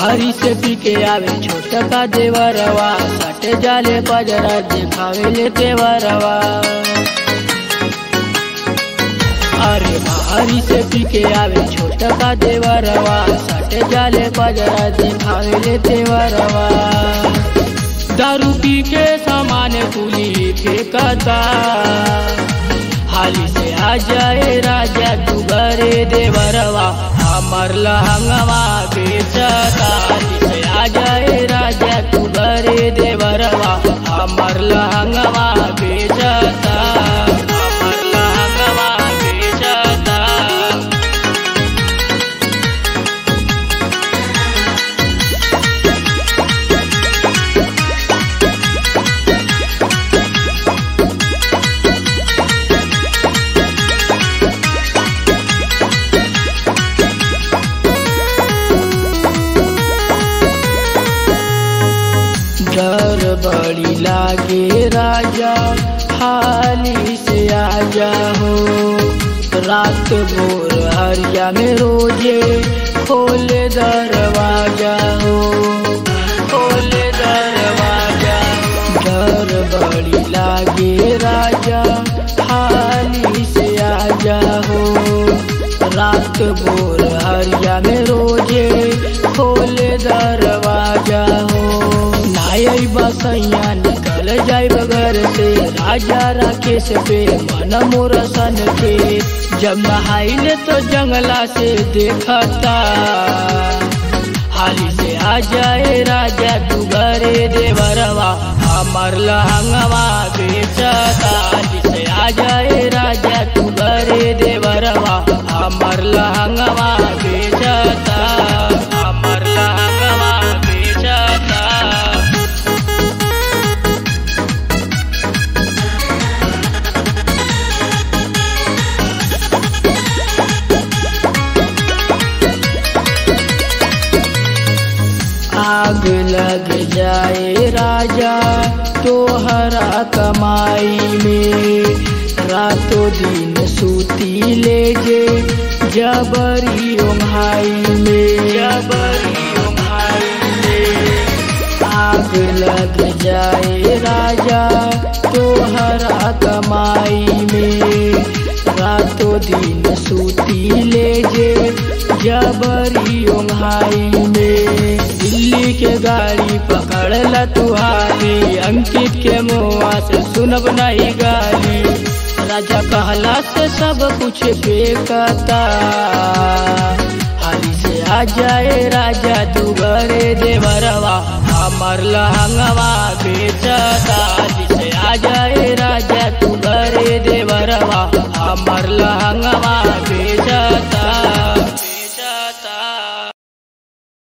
बाहरी से पी के आवे छोटा का देवरवा सटे जाले पजरा दिखावे ले देवरवा अरे बाहरी से पी के आवे छोटा का देवरवा सटे जाले पजरा दिखावे ले देवरवा दारू पी के सामान कुली फेंकता हाली से आ जाए राजा तू घरे देवरवा हमर लहंगवा बेचता हाली से आ जाए राजा तू घरे देवरवा हमर लहंगवा बेचता हमर लहंगवा बेचता डर बड़ी लागे राजा हाली से आजा हो रात भोर हरिया में रोजे खोले दरवाजा हो खोले दरवाजा डर बड़ी लागे राजा हाली से आजा हो रात भोर हरिया में रोजे खोले दरवाजा हो नाई बसैया निकल जाए घर से राजा राकेश पे मन मोर सन के जब नहाइले तो जंगला से देखता हाली से आ जाए राजा तू घरे देवरवा हमर लहंगवा बेचता हाली से आ जाए राजा तू घरे देवरवा हमर लहंगवा बेचता हमर लहंगवा बेचता आग लग जाए राजा तोहरा कमाई में रातों दिन सूती ले जे जबरी ओंघाई में जबरी ओंघाई में आग लग जाए राजा तोहरा कमाई में रातों दिन सूती ले जे जबरी ओंघाई में दिल्ली के गाड़ी पकड़ ल तुहारी अंकित के मुआ से सुनब नहीं गाली राजा कहला से सब कुछ बेकता हाली से आ जाए राजा तू घरे देवरवा हमर लहंगवा बेचता हाली से आ जाए राजा तू घरे देवरवा हमर लहंगवा